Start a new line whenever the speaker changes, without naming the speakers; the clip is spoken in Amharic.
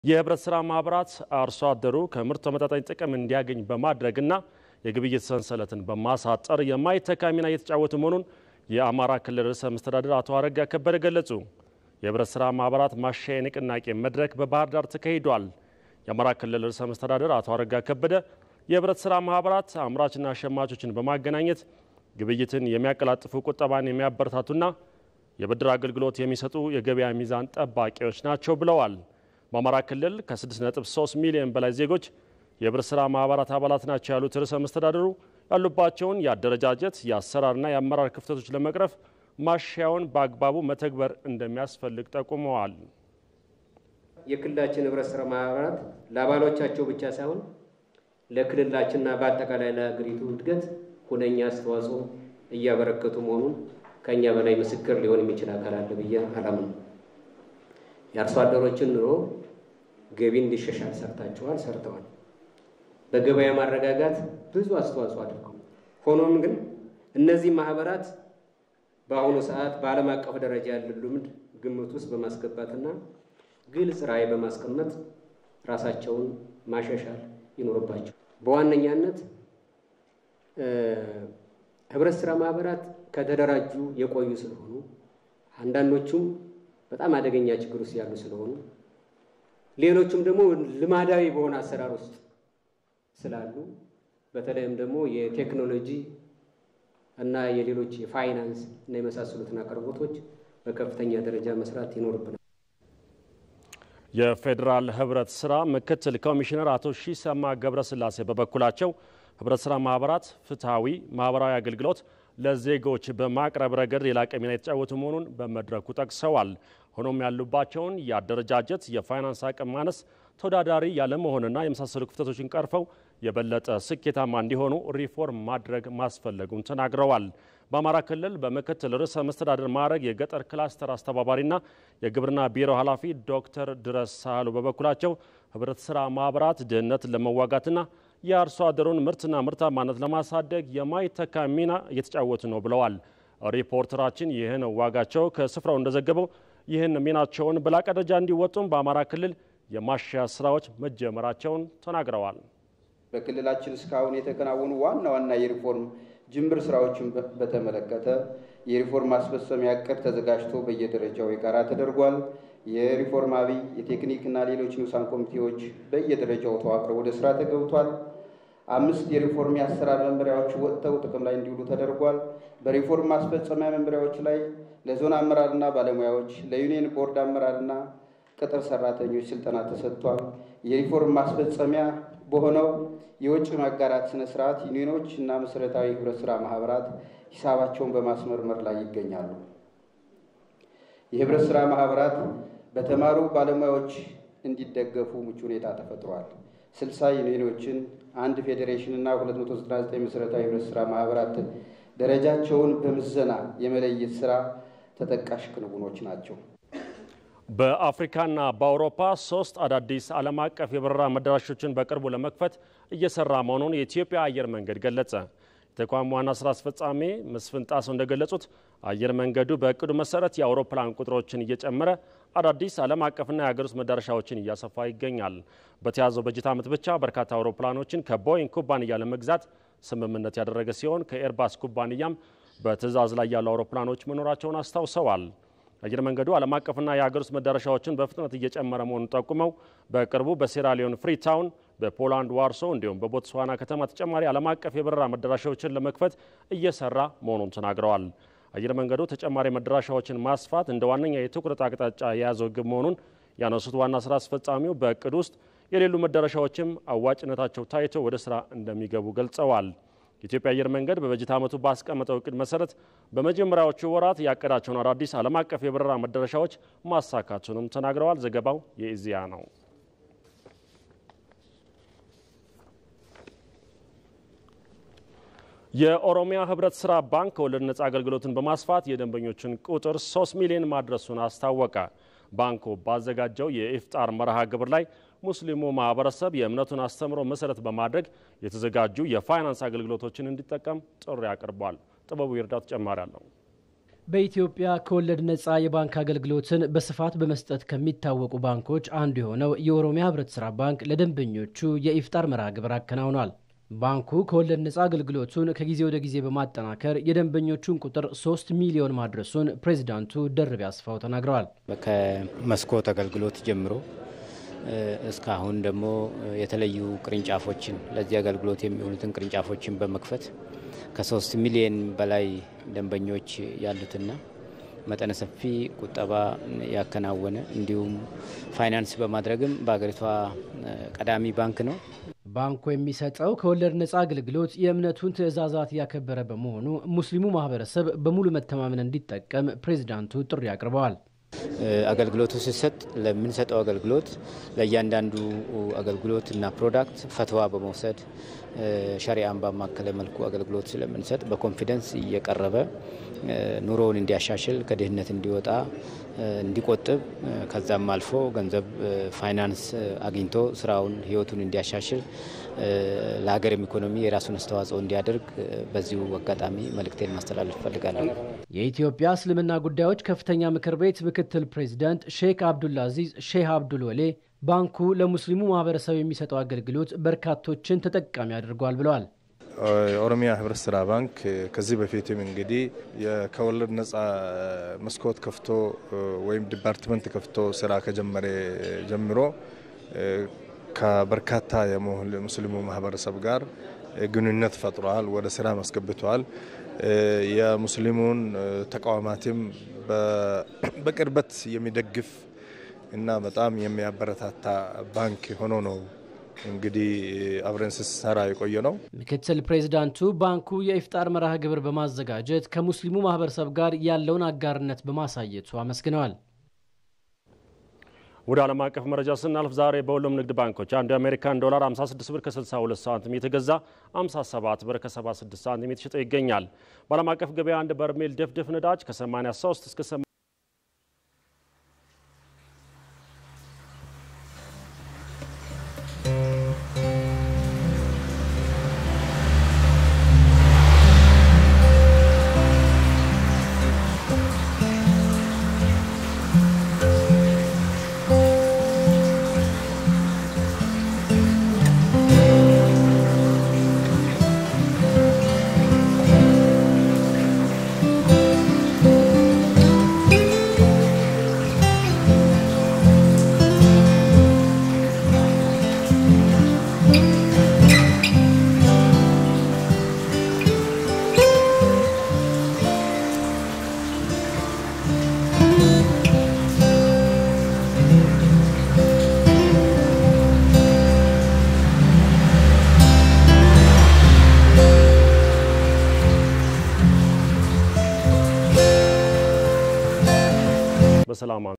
የህብረት ስራ ማህበራት አርሶ አደሩ ከምርት ተመጣጣኝ ጥቅም እንዲያገኝ በማድረግና የግብይት ሰንሰለትን በማሳጠር የማይተካ ሚና እየተጫወቱ መሆኑን የአማራ ክልል ርዕሰ መስተዳድር አቶ አረጋ ከበደ ገለጹ። የህብረት ስራ ማህበራት ማሻሻያ የንቅናቄ መድረክ በባህር ዳር ተካሂዷል። የአማራ ክልል ርዕሰ መስተዳድር አቶ አረጋ ከበደ የህብረት ስራ ማህበራት አምራችና ሸማቾችን በማገናኘት ግብይትን የሚያቀላጥፉ ቁጠባን የሚያበረታቱና የብድር አገልግሎት የሚሰጡ የገበያ ሚዛን ጠባቂዎች ናቸው ብለዋል። በአማራ ክልል ከ6.3 ሚሊዮን በላይ ዜጎች የህብረት ስራ ማህበራት አባላት ናቸው ያሉት ርዕሰ መስተዳድሩ ያሉባቸውን የአደረጃጀት የአሰራርና የአመራር ክፍተቶች ለመቅረፍ ማሻሻያውን በአግባቡ መተግበር እንደሚያስፈልግ ጠቁመዋል።
የክልላችን ህብረት ስራ ማህበራት ለአባሎቻቸው ብቻ ሳይሆን ለክልላችንና በአጠቃላይ ለሀገሪቱ እድገት ሁነኛ አስተዋጽኦ እያበረከቱ መሆኑን ከእኛ በላይ ምስክር ሊሆን የሚችል አካል አለ ብዬ አላምንም። የአርሶ አደሮችን ኑሮ ገቢ እንዲሻሻል ሰርታችኋል፣ ሰርተዋል። በገበያ ማረጋጋት ብዙ አስተዋጽኦ አድርገው። ሆኖም ግን እነዚህ ማህበራት በአሁኑ ሰዓት በዓለም አቀፍ ደረጃ ያለ ልምድ ግምት ውስጥ በማስገባትና ግልጽ ራዕይ በማስቀመጥ ራሳቸውን ማሻሻል ይኖርባቸው። በዋነኛነት ህብረት ስራ ማህበራት ከተደራጁ የቆዩ ስለሆኑ አንዳንዶቹም በጣም አደገኛ ችግር ውስጥ ያሉ ስለሆኑ ሌሎቹም ደግሞ ልማዳዊ በሆነ አሰራር ውስጥ ስላሉ በተለይም ደግሞ የቴክኖሎጂ እና የሌሎች የፋይናንስ እና የመሳሰሉትን አቅርቦቶች በከፍተኛ ደረጃ መስራት ይኖርብናል።
የፌዴራል ህብረት ስራ ምክትል ኮሚሽነር አቶ ሺሰማ ገብረስላሴ በበኩላቸው ህብረት ስራ ማህበራት ፍትሐዊ ማህበራዊ አገልግሎት ለዜጎች በማቅረብ ረገድ የላቀ ሚና የተጫወቱ መሆኑን በመድረኩ ጠቅሰዋል። ሆኖም ያሉባቸውን የአደረጃጀት፣ የፋይናንስ አቅም ማነስ፣ ተወዳዳሪ ያለመሆንና የመሳሰሉ ክፍተቶችን ቀርፈው የበለጠ ስኬታማ እንዲሆኑ ሪፎርም ማድረግ ማስፈለጉን ተናግረዋል። በአማራ ክልል በምክትል ርዕሰ መስተዳድር ማዕረግ የገጠር ክላስተር አስተባባሪና የግብርና ቢሮ ኃላፊ ዶክተር ድረስ ሳህሉ በበኩላቸው ህብረት ስራ ማህበራት ድህነትን ለመዋጋትና የአርሶ አደሩን ምርትና ምርታማነት ለማሳደግ የማይተካ ሚና እየተጫወቱ ነው ብለዋል። ሪፖርተራችን ይህን ዋጋቸው ከስፍራው እንደዘገበው ይህን ሚናቸውን በላቀ ደረጃ እንዲወጡም በአማራ ክልል የማሻሻያ ስራዎች መጀመራቸውን ተናግረዋል።
በክልላችን እስካሁን የተከናወኑ ዋና ዋና የሪፎርም ጅምር ስራዎችን በተመለከተ የሪፎርም ማስፈጸሚያ እቅድ ተዘጋጅቶ በየደረጃው የጋራ ተደርጓል። የሪፎርም አብይ የቴክኒክና ሌሎች ንዑሳን ኮሚቴዎች በየደረጃው ተዋቅረው ወደ ስራ ተገብቷል። አምስት የሪፎርም የአሰራር መመሪያዎች ወጥተው ጥቅም ላይ እንዲውሉ ተደርጓል። በሪፎርም ማስፈጸሚያ መመሪያዎች ላይ ለዞን አመራርና ባለሙያዎች፣ ለዩኒየን ቦርድ አመራርና ቅጥር ሰራተኞች ስልጠና ተሰጥቷል። የሪፎርም ማስፈጸሚያ በሆነው የውጭ ማጋራት ስነ ስርዓት ዩኒዮኖች እና መሰረታዊ ህብረት ስራ ማህበራት ሂሳባቸውን በማስመርመር ላይ ይገኛሉ። የህብረት ስራ ማህበራት በተማሩ ባለሙያዎች እንዲደገፉ ምቹ ሁኔታ ተፈጥሯል። ስልሳ ዩኒዮኖችን አንድ ፌዴሬሽን እና 299 መሰረታዊ ህብረት ስራ ማህበራት ደረጃቸውን በምዘና የመለየት ስራ ተጠቃሽ ክንውኖች ናቸው።
በአፍሪካና በአውሮፓ ሶስት አዳዲስ ዓለም አቀፍ የበረራ መዳረሾችን በቅርቡ ለመክፈት እየሰራ መሆኑን የኢትዮጵያ አየር መንገድ ገለጸ። የተቋሙ ዋና ስራ አስፈጻሚ መስፍን ጣሰው እንደገለጹት አየር መንገዱ በእቅዱ መሰረት የአውሮፕላን ቁጥሮችን እየጨመረ አዳዲስ ዓለም አቀፍና የሀገር ውስጥ መዳረሻዎችን እያሰፋ ይገኛል። በተያዘው በጀት ዓመት ብቻ በርካታ አውሮፕላኖችን ከቦይንግ ኩባንያ ለመግዛት ስምምነት ያደረገ ሲሆን ከኤርባስ ኩባንያም በትዕዛዝ ላይ ያሉ አውሮፕላኖች መኖራቸውን አስታውሰዋል። አየር መንገዱ ዓለም አቀፍና የሀገር ውስጥ መዳረሻዎችን በፍጥነት እየጨመረ መሆኑን ጠቁመው በቅርቡ በሴራሊዮን ፍሪታውን፣ በፖላንድ ዋርሶ እንዲሁም በቦትስዋና ከተማ ተጨማሪ ዓለም አቀፍ የበረራ መዳረሻዎችን ለመክፈት እየሰራ መሆኑን ተናግረዋል። አየር መንገዱ ተጨማሪ መዳረሻዎችን ማስፋት እንደ ዋነኛ የትኩረት አቅጣጫ የያዘው ግብ መሆኑን ያነሱት ዋና ስራ አስፈጻሚው በእቅድ ውስጥ የሌሉ መዳረሻዎችም አዋጭነታቸው ታይቶ ወደ ስራ እንደሚገቡ ገልጸዋል። የኢትዮጵያ አየር መንገድ በበጀት ዓመቱ ባስቀመጠው እቅድ መሰረት በመጀመሪያዎቹ ወራት ያቀዳቸውን አዳዲስ ዓለም አቀፍ የበረራ መዳረሻዎች ማሳካቱንም ተናግረዋል። ዘገባው የኢዜአ ነው። የኦሮሚያ ህብረት ስራ ባንክ ከወለድ ነጻ አገልግሎትን በማስፋት የደንበኞችን ቁጥር 3 ሚሊዮን ማድረሱን አስታወቀ። ባንኩ ባዘጋጀው የኢፍጣር መርሃ ግብር ላይ ሙስሊሙ ማህበረሰብ የእምነቱን አስተምሮ መሰረት በማድረግ የተዘጋጁ የፋይናንስ አገልግሎቶችን እንዲጠቀም ጥሪ አቅርቧል። ጥበቡ ይርዳው ተጨማሪ አለው።
በኢትዮጵያ ከወለድ ነፃ የባንክ አገልግሎትን በስፋት በመስጠት ከሚታወቁ ባንኮች አንዱ የሆነው የኦሮሚያ ህብረት ሥራ ባንክ ለደንበኞቹ የኢፍጣር መርሃ ግብር አከናውኗል። ባንኩ ከወለድ ነፃ አገልግሎቱን ከጊዜ ወደ ጊዜ በማጠናከር የደንበኞቹን ቁጥር ሶስት ሚሊዮን ማድረሱን ፕሬዚዳንቱ ደርቤ አስፋው ተናግረዋል።
ከመስኮት አገልግሎት ጀምሮ እስካሁን ደግሞ የተለዩ ቅርንጫፎችን ለዚህ አገልግሎት የሚሆኑትን ቅርንጫፎችን በመክፈት ከሶስት ሚሊዮን በላይ ደንበኞች ያሉትና መጠነ ሰፊ ቁጠባ ያከናወነ እንዲሁም ፋይናንስ በማድረግም በሀገሪቷ ቀዳሚ ባንክ ነው።
ባንኩ የሚሰጠው ከወለድ ነፃ አገልግሎት የእምነቱን ትዕዛዛት ያከበረ በመሆኑ ሙስሊሙ ማህበረሰብ በሙሉ መተማመን እንዲጠቀም ፕሬዚዳንቱ ጥሪ አቅርበዋል።
አገልግሎቱ ሲሰጥ ለምንሰጠው አገልግሎት ለእያንዳንዱ አገልግሎት እና ፕሮዳክት ፈትዋ በመውሰድ ሸሪአን ባማከለ መልኩ አገልግሎት ስለምንሰጥ በኮንፊደንስ እየቀረበ ኑሮውን እንዲያሻሽል ከድህነት እንዲወጣ እንዲቆጥብ ከዛም አልፎ ገንዘብ ፋይናንስ አግኝቶ ስራውን ህይወቱን እንዲያሻሽል ለሀገርም ኢኮኖሚ የራሱን አስተዋጽኦ እንዲያደርግ በዚሁ አጋጣሚ መልእክቴን ማስተላለፍ እፈልጋለሁ።
የኢትዮጵያ እስልምና ጉዳዮች ከፍተኛ ምክር ቤት ምክትል ፕሬዚዳንት ሼክ አብዱልአዚዝ ሼህ አብዱል ወሌ ባንኩ ለሙስሊሙ ማህበረሰብ የሚሰጠው አገልግሎት በርካቶችን ተጠቃሚ አድርጓል ብለዋል።
የኦሮሚያ ህብረት ስራ ባንክ ከዚህ በፊትም እንግዲህ ከወለድ ነጻ መስኮት ከፍቶ ወይም ዲፓርትመንት ከፍቶ ስራ ከጀመረ ጀምሮ ከበርካታ የሙስሊሙ ማህበረሰብ ጋር ግንኙነት ፈጥሯል፣ ወደ ስራ አስገብተዋል። የሙስሊሙን ተቋማትም በቅርበት የሚደግፍ እና በጣም የሚያበረታታ ባንክ ሆኖ ነው እንግዲህ አብረን ስሰራ የቆየ ነው።
ምክትል ፕሬዚዳንቱ ባንኩ የኢፍጣር መርሃ ግብር በማዘጋጀት ከሙስሊሙ ማህበረሰብ ጋር ያለውን አጋርነት በማሳየቱ አመስግነዋል።
ወደ ዓለም አቀፍ መረጃ ስናልፍ ዛሬ በሁሉም ንግድ ባንኮች አንዱ የአሜሪካን ዶላር 56 ብር ከ62 ሳንቲም የተገዛ 57 ብር ከ76 ሳንቲም የተሸጠ ይገኛል። በዓለም አቀፍ ገበያ አንድ በርሜል ድፍድፍ ነዳጅ ከ83 እስከ በሰላም